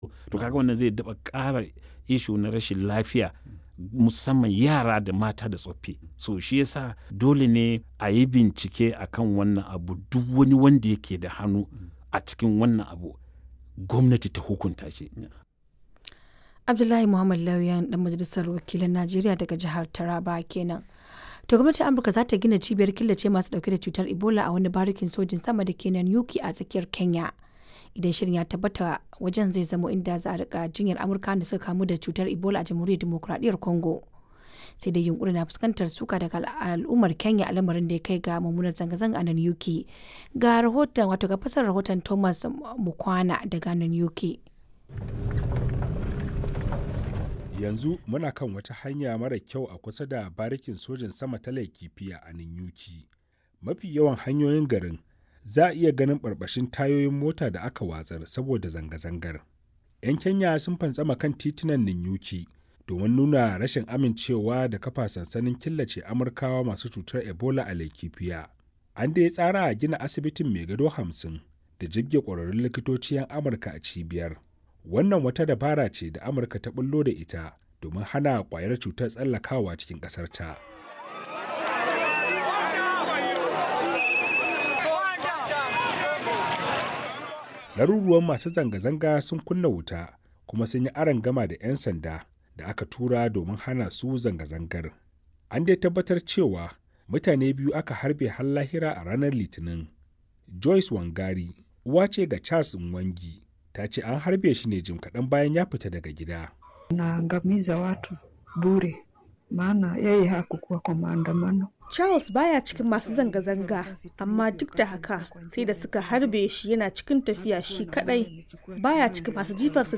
to kaga wannan zai daba ƙara ishu na rashin lafiya musamman yara da mata da tsoffi so shi yasa dole ne a yi bincike akan wannan abu duk wani wanda yake da hannu a cikin wannan abu gwamnati ta hukunta shi abdullahi muhammad lauyan dan majalisar wakilan najeriya daga jihar taraba kenan to gwamnatin amurka za ta gina cibiyar killace masu dauke da cutar ebola a wani barikin sojin sama da ke nan yuki a tsakiyar kenya idan shirin ya tabbata wajen zai zamo inda za a rika jinyar amurka da suka kamu da cutar ebola a jamhuriyar demokuraɗiyyar congo sai dai yunkuri na fuskantar suka daga al'ummar kenya a lamarin da ya kai ga mummunar zanga-zanga a nan yuki ga rahoton wato ga fasar rahoton thomas mukwana daga nan yuki yanzu muna kan wata hanya mara kyau a kusa da barikin sojin sama ta laikifiya a ninyuki mafi yawan hanyoyin garin za a iya ganin barbashin tayoyin mota da aka watsar saboda zanga-zangar 'yan kenya sun fantsama kan titunan ninyuki domin nuna rashin amincewa da kafa sansanin killace amurkawa masu cutar ebola a laikifiya an da ya tsara a gina asibitin mai gado hamsin da jibge ƙwararrun likitoci 'yan amurka a cibiyar wannan wata dabara ce da amurka ta bullo da ita domin hana kwayar cutar tsallakawa cikin ƙasar ta laruruwan masu zanga-zanga sun kunna wuta kuma sun yi aron gama da 'yan sanda da aka tura domin hana su zanga-zangar an dai tabbatar cewa mutane biyu aka harbe har lahira a ranar litinin joyce wangari uwa ce ga charles nwangi ta ce an harbe shi ne jim kaɗan bayan ya fita daga gida. Naangamiza watu bure, maana yeye hakukuwa kwa maandamano. Charles baya cikin masu zanga-zanga, amma duk da haka sai da suka harbe shi yana cikin tafiya shi kadai baya cikin masu jifarsa